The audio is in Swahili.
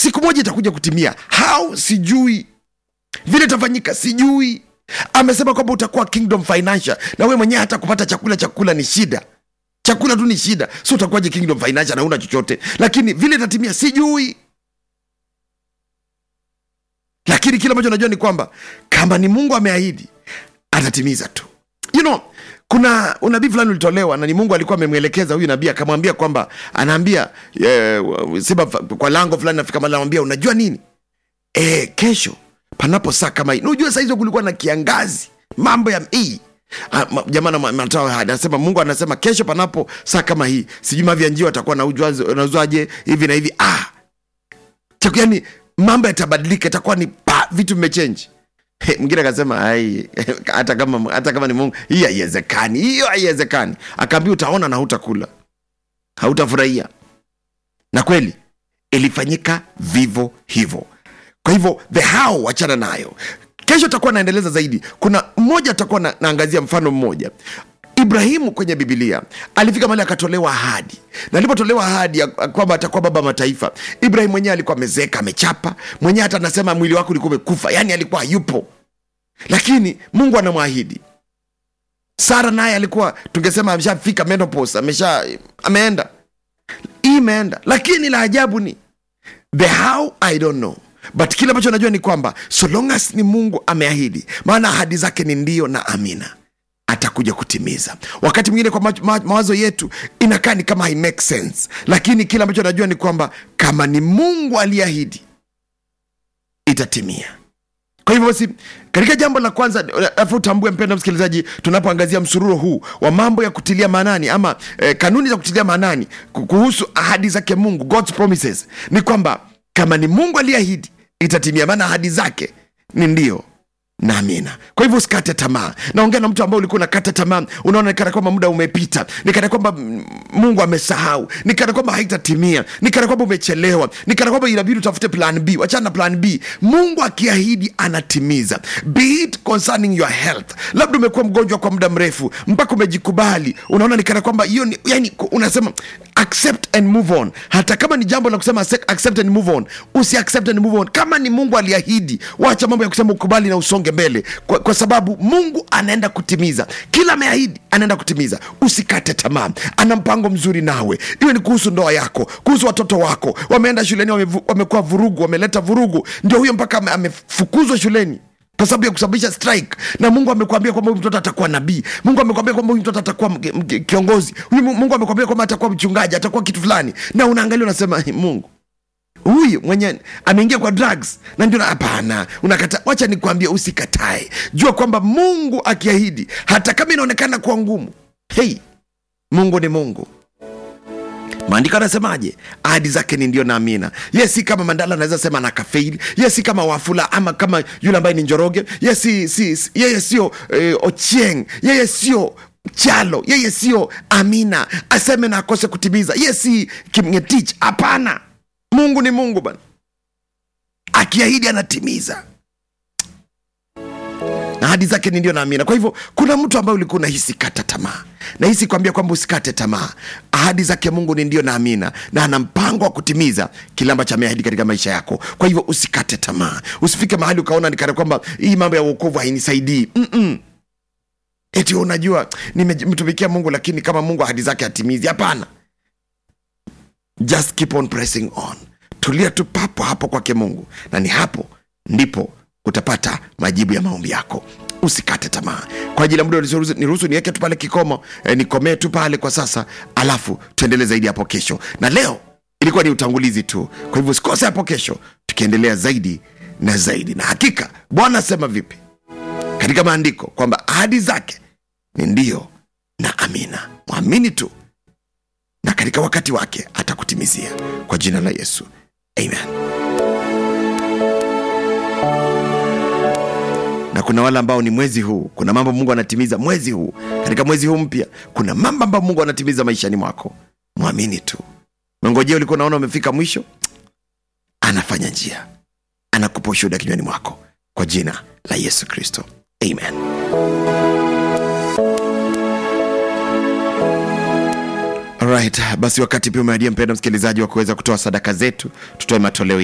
siku moja itakuja kutimia how sijui vile itafanyika sijui amesema kwamba utakuwa kingdom financial na we mwenyewe hata kupata chakula chakula ni shida chakula tu ni shida so utakuwaje kingdom financial na una chochote lakini vile itatimia sijui lakini kile ambacho najua ni kwamba kama ni mungu ameahidi atatimiza tu you know kuna unabii fulani ulitolewa na ni mungu alikuwa amemwelekeza huyu nabii akamwambia kwamba anaambia eh, sema kwa lango fulani nafika mali anamwambia unajua nini e, kesho panapo saa kama hii unajua saa hizo kulikuwa na kiangazi mambo ya hii Ah, ma- jamaa na- matoa ahadi. anasema mungu anasema kesho panapo saa kama hii sijui mavya njio atakuwa nauzwaje hivi na hivi ah Chaku- yani mambo yatabadilika itakuwa ni pa vitu vimechenji He, mwingine akasema ai hata kama hata kama ni mungu hii haiwezekani hiyo haiwezekani akaambia utaona na hautakula hautafurahia na kweli ilifanyika vivo hivyo kwa hivyo the how wachana nayo kesho takuwa naendeleza zaidi kuna mmoja atakuwa na, naangazia mfano mmoja ibrahimu kwenye bibilia alifika mali akatolewa ahadi na alipotolewa ahadi ya kwamba atakuwa baba wa mataifa ibrahim mwenyewe alikuwa amezeeka amechapa mwenyewe hata anasema mwili wake ulikuwa umekufa yaani alikuwa hayupo lakini mungu anamwahidi sara naye alikuwa tungesema ameshafika menopause amesha ameenda hii imeenda lakini la ajabu ni the how i don't know but kile ambacho najua ni kwamba so long as ni mungu ameahidi maana ahadi zake ni ndio na amina atakuja kutimiza wakati mwingine kwa ma- ma- mawazo yetu inakaa ni kama hai make sense lakini kile ambacho najua ni kwamba kama ni mungu aliahidi itatimia kwa hivyo basi katika jambo la kwanza afu utambue mpendo msikilizaji tunapoangazia msururo huu wa mambo ya kutilia maanani ama eh, kanuni za kutilia maanani ku- kuhusu ahadi zake mungu god's promises ni kwamba kama ni mungu aliahidi itatimia maana ahadi zake ni ndio na amina kwa hivyo usikate tamaa naongea na mtu ambao ulikuwa unakata tamaa unaona nikana kwamba muda umepita nikana kwamba mm, mungu amesahau nikana kwamba haitatimia nikana kwamba umechelewa nikana kwamba inabidi utafute plan b wachana na plan b mungu akiahidi anatimiza be it concerning your health labda umekuwa mgonjwa kwa muda mrefu mpaka umejikubali unaona nikana kwamba hiyo ni yani unasema accept and move on hata kama ni jambo la kusema accept accept and move on usi accept and move on kama ni mungu aliahidi wacha mambo ya kusema ukubali na usonge mbele kwa, kwa sababu mungu anaenda kutimiza kila ameahidi anaenda kutimiza usikate tamaa ana mpango mzuri nawe iwe ni kuhusu ndoa yako kuhusu watoto wako wameenda shuleni wamevu- wamekuwa vurugu wameleta vurugu ndio huyo mpaka ame- amefukuzwa shuleni kwa sababu ya kusababisha strike na mungu amekwambia kwamba huyu mtoto atakuwa nabii mungu amekwambia kwamba huyu mtoto atakuwa mge- mge- kiongozi huyu Mu- mungu amekwambia kwamba atakuwa mchungaji atakuwa kitu fulani na unaangalia unasema "Hey, mungu huyu mwenye ameingia kwa drugs na ndio na- hapana unakata wacha nikwambie usikatae jua kwamba mungu akiahidi hata kama inaonekana kuwa ngumu hei mungu ni mungu maandiko anasemaje ahadi zake ni ndio na amina ye si kama mandala anaweza sema na kafeili ye si kama wafula ama kama yule ambaye ni njoroge ye si, si, si, yeye sio eh, ochieng yeye sio chalo yeye sio amina aseme na akose kutimiza ye si kimngetich hapana mungu ni mungu bana akiahidi anatimiza na ahadi zake ni ndio na amina kwa hivyo kuna mtu ambaye ulikuwa unahisi kata tamaa nahisi kuambia kwamba usikate tamaa ahadi zake mungu ni ndio na amina na ana mpango wa kutimiza kile ambacho ameahidi katika maisha yako kwa hivyo usikate tamaa usifike mahali ukaona nikana kwamba hii mambo ya uokovu hainisaidii Mm-mm. eti unajua nimemtumikia mungu lakini kama mungu ahadi zake hatimizi hapana just keep on pressing on tulia tu papo hapo kwake mungu na ni hapo ndipo utapata majibu ya maombi yako usikate tamaa kwa ajili ya muda niruhusu- niruhusu niweke tu pale kikomo eh, nikomee tu pale kwa sasa alafu tuendelee zaidi hapo kesho na leo ilikuwa ni utangulizi tu kwa hivyo usikose hapo kesho tukiendelea zaidi na zaidi na hakika bwana asema vipi katika maandiko kwamba ahadi zake ni ndio na amina mwamini tu na katika wakati wake atakutimizia kwa jina la yesu amen na kuna wale ambao ni mwezi huu kuna mambo mungu anatimiza mwezi huu katika mwezi huu mpya kuna mambo ambayo mungu anatimiza maishani mwako mwamini tu mengojea ulikuwa unaona umefika mwisho anafanya njia anakupa ushuhuda kinywani mwako kwa jina la yesu kristo amen Alright, basi wakati pia umeadia mpenda msikilizaji wa kuweza kutoa sadaka zetu tutoe matoleo